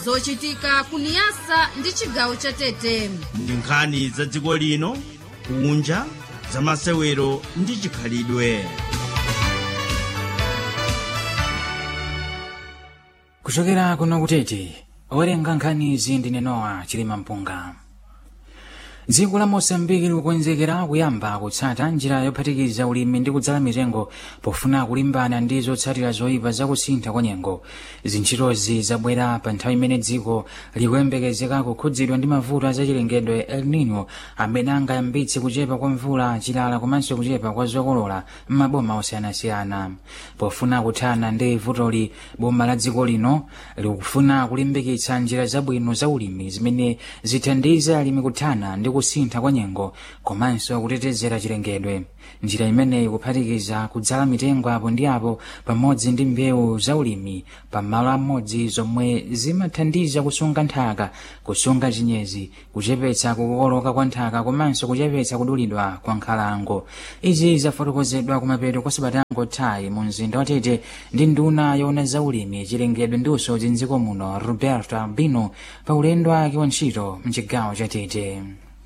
zochitika kuniyasa ndi chigawo cha tete ndi nkhani za dziko lino kunja za masewero ndi chikhalidwe kuchokera kuno kutete owerenga nkhanizi ndi nenowa chilima mpunga dziko la mosambiki likukonzekera kuyamba kutsata njira yophatikiza ulimi ndi kudzala mitengo pofuna kulimbana ndi zotsatira zoyipa zakusintha kwa nyengo zintchitozi zabwera pa nthawi imene dziko likuyembekezeka kukhudzidwa ndi mavuto azachilengedwe el nino amene angayambitse kuchepa kwa mvula chilala komanso kuchepa kwa zokolola m'maboma osiyanasiyana pofuna kuthana ndi vutoli boma la dziko lino likufuna kulimbikitsa njira zabwino za ulimi zimene zithandize alimi kuthana ndi kusintha kwa nyengo komanso kutetezera chilengedwe njira imeneyi kuphatikiza kudzala mitengo apo ndi apo pamodzi ndi mbewu za ulimi pamalo amodzi zomwe zimathandiza kusunga nthaka kusunga chinyezi kuchepetsa kukokoloka kwa nthaka komanso kuchepetsa kudulidwa kwa nkhalango izi zafotokozedwa kumapeto kwa sabatango tayi mu mzinda wa tete ndi nduna yoona za ulimi chilengedwe ndi usodzi mdziko muno roberto albino pa ulendo wake wa ntchito mchigawo cha tete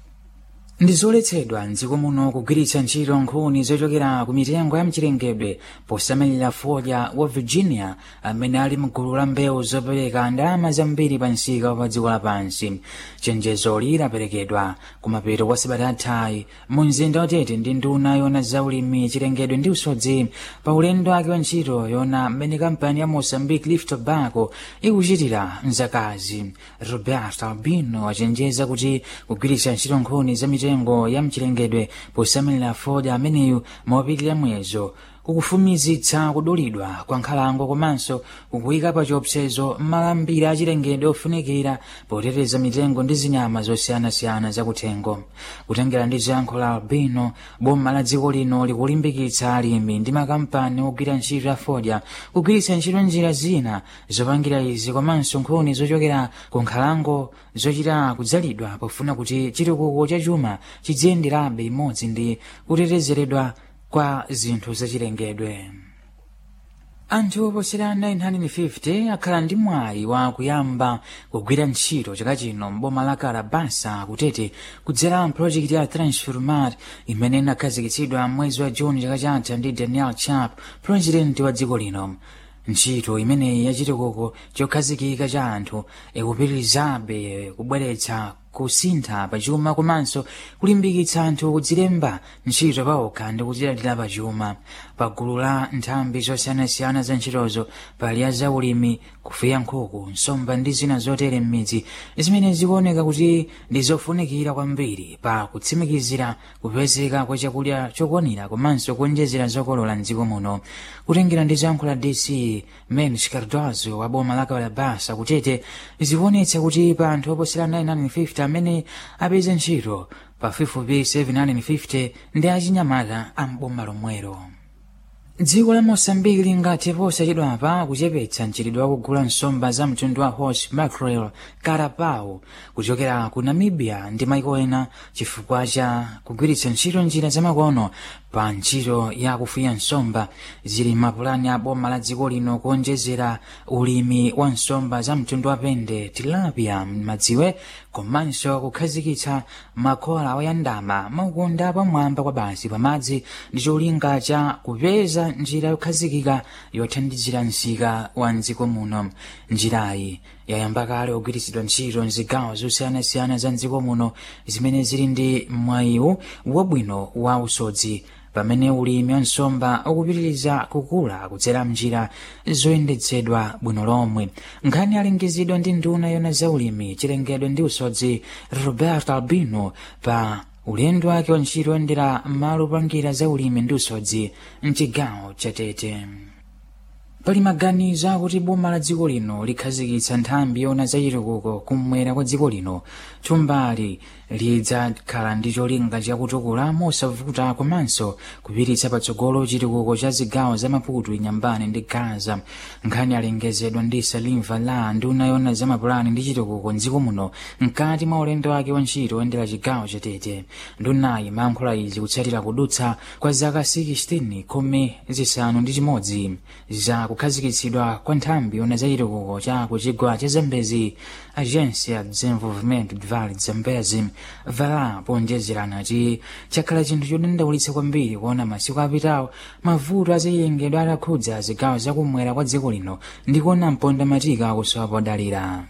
ndizoletsedwa mdziko muno kugwiritsa ntchito nkhuni zochokera ku mitengo ya mchilengedwe posamalira fodya wa virginia amene ali mgulu la mbewu zopereka ndalama zambiri pa msika wa dziko lapansi chenjezoli laperekedwa kumapeto kwa sabata athayi mu mzinda watete ndi nduna yoona za ulimi chilengedwe ndi usodzi pa ulendo wake wa ntchito yoona mmene kampani ya mozambique leaf tobacco ikuchitira mzakazi roberto albino achenjeza kuti kugwiritsa ntchito nkhuni za mitengo mitengo ya mchilengedwe posamalira fodya ameneyu mopitirira mwezo kukufumizitsa kudulidwa kwa nkhalango komanso kukuyika pa chiopsezo malambiri achilengedwe ofunikira poteteza mitengo ndi zinyama zosiyanasiyana zakuthengo kutengera ndi ziyankho la albino boma la dziko lino likulimbikitsa alimi ndi makampani ogwira ntchito ya fodya kugwiritsa ntchito njira zina zopangira izi komanso nkhuni zochokera ku nkhalango zochita kudzalidwa pofuna kuti chitukuko cha chuma chidziyenderabe imodzi ndi kutetezeredwa kwa zinthu zachilengedwe anthu oposera 950 akhala ndi mwayi wa kuyamba kugwira ntchito chaka chino mboma la kalabasa kutete kudzera mpulojekiti ya transformat imene inakhazikitsidwa mwezi wa juni chaka chatha ndi daniel chap purezidenti wa dziko lino ntchito imeneyi yachitukuko chokhazikika cha anthu ikupitirizabe kubweretsa kusintha pachuma komanso kulimbikitsa anthu kudzilemba ntchito paokha ndi kudzilandira pachuma pa gulu la nthambi zosiyanasiyana za ntchitozo pali ya zaulimi kufuya nkhuku nsomba ndi zina zotere m'midzi zimene zikuoneka kuti ndi zofunikira kwambiri pa kutsimikizira kupezeka kwa chakudya chokwanira komanso kuonjezera zokolola mdziko muno kutengera ndi zankho la dc mens cardozo wa boma la kalabasa kutete zikuonetsa kuti pa anthu oposera 950 amene apeza ntchito pafupifupi 750 ndi achinyamata amboma lomwero dziko la mosambiki lingathe posachedwapa kuchepetsa mchitidwe wakugula nsomba za mtundu wa horse mackerel carapau kuchokera ku namibia ndi maiko ena chifukwa cha kugwiritsa ntchito njira zamakono pa ntchito ya kufuya nsomba zili mapulani a boma la dziko lino kuonjezera ulimi wa nsomba za mtundu wa pende tilapia m'madziwe komanso kukhazikitsa makola oyandama maukunda pamwamba kwa basi pamadzi ndi cholinga cha kupeza njira yokhazikika yothandizira msika wa mdziko muno njirayi yayamba kale kugwiritsidwa ntchito mzigawo zosiyanasiyana za mdziko muno zimene zili ndi mwayiwu wabwino wa usodzi pamene ulimi wa nsomba ukupitiriza kukula kudzera mnjira zoyendetsedwa bwino lomwe nkhani alengezedwa ndi nduna yona za ulimi chilengedwe ndi usodzi roberto albino pa ulendo wake wa ntchito oyendera malo opangira za ulimi ndi usodzi mchigawo cha tete pali maganizo akuti boma la dziko lino likhazikitsa nthambi yona za chitukuko kummwera kwa dziko lino thumbali lidzakhala ndi cholinga chakutukula mosavuta komanso kupititsa patsogolo chitukuko cha zigawo za maputo inyambane ndi gaza nkhani alengezedwa ndi salimva la nduna yona za mapulani ndi chitukuko mdziko muno mkati mwa ulendo wake wa ntchito oyendera chigawo chatete ndunayi mayankhula izi kutsatira kudutsa kwa zaka 16 khumi zisanu ndi chimodzi za kukhazikitsidwa kwa nthambi yona za chitukuko cha kuchigwa cha zambezi agência de desenvolvimento de vale de zambezi vala ponjezerana kuti chakhala chinthu chodandaulitsa kwambiri kuona masiku apitawo mavuto aziyengedwa adakhudza zigawo zakumwera kwa dziko lino ndi kuona mponda matika akusowa podalira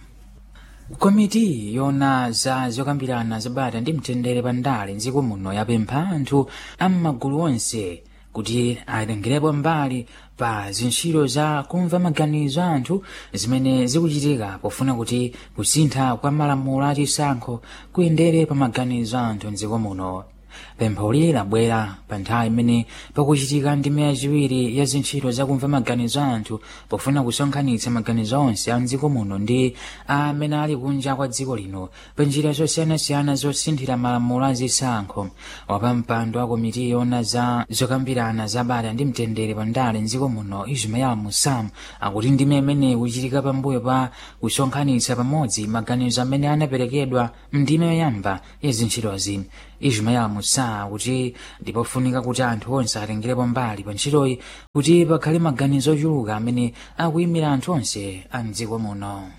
komiti yona za zokambirana zabata ndi mtendere pandale mdziko muno yapempha anthu am'magulu onse kuti atengerepo mbali pa zintchito za kumva maganizo a anthu zimene zikuchitika pofuna kuti kusintha kwa malamulo achisankho kuyendere pa maganizo a anthu mdziko muno pempholi labwera pa nthawi imene pakuchitika ndime yachiwiri ya zintchito zakumva maganizo a anthu pofuna kusonkhanitsa maganizo onse a mdziko muno ndi amene ali kunja kwa dziko lino pa njira zosiyanasiyana zosinthira malamulo azisankho wapampando wa komiti yona za zokambirana zabata ndi mtendere pandale mdziko muno ismael musam akuti ndime imene kuchitika pambuyo pa kusonkhanitsa pamodzi maganizo amene anaperekedwa mndime yoyamba ya zintchitozi ismael musa kuti ndipofunika kuti anthu onse atengerepo mbali pa ntchitoyi kuti pakhale maganizo ochuluka amene akuyimira anthu onse a mdziko muno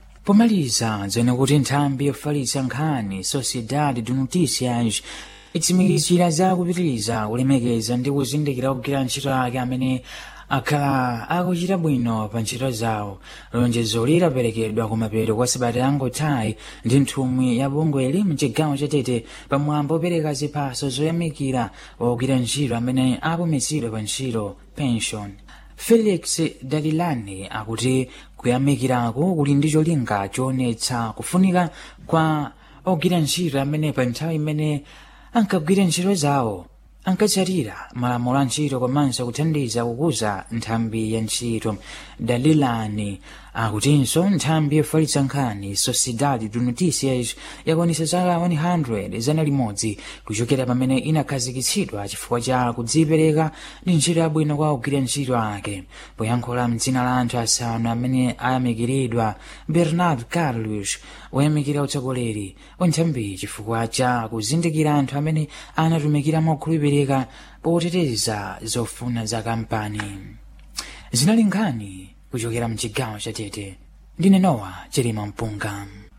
pomaliza dzene kuti nthambi yofalitsa nkhani sociedade de noticias itsimikizira za kupitiriza kulemekeza ndi kuzindikira kugwira ntchito ake amene akhala akuchita bwino pa ntchito zawo lonjezo lidaperekedwa kumapeto kwa sabata yangotayi ndi nthumwi ya bungweli mchigawo chatete pamwambo opereka ziphaso zoyamikira ogwira ntchito amene apumitsidwa pa ntchito pension felix dalilani akuti kuyamikirako kuli ndi cholinga choonetsa kufunika kwa ogwira ntchito amene pa nthawi imene ankagwira ntchito zawo ankatsatira malamulo a ntchito komanso kuthandiza kukuza nthambi ya ntchito dalilani akutinso nthambi yofalitsa nkhani sociedade de noticias yakwanitsa zaka 100 zana limodzi kuchokera pamene inakhazikitsidwa chifukwa cha kudzipereka ndi ntchito yabwino kwa ogwira ntchito ake poyankhula mdzina la anthu asanu amene ayamikiridwa bernard carlos woyamikira utsogoleri wa nthambi chifukwa cha kuzindikira anthu amene anatumikira mokhulupirika poteteza zofuna za kampani zinali nkhani kuchokera mchigawo chatete ndine nowa chilima mpunga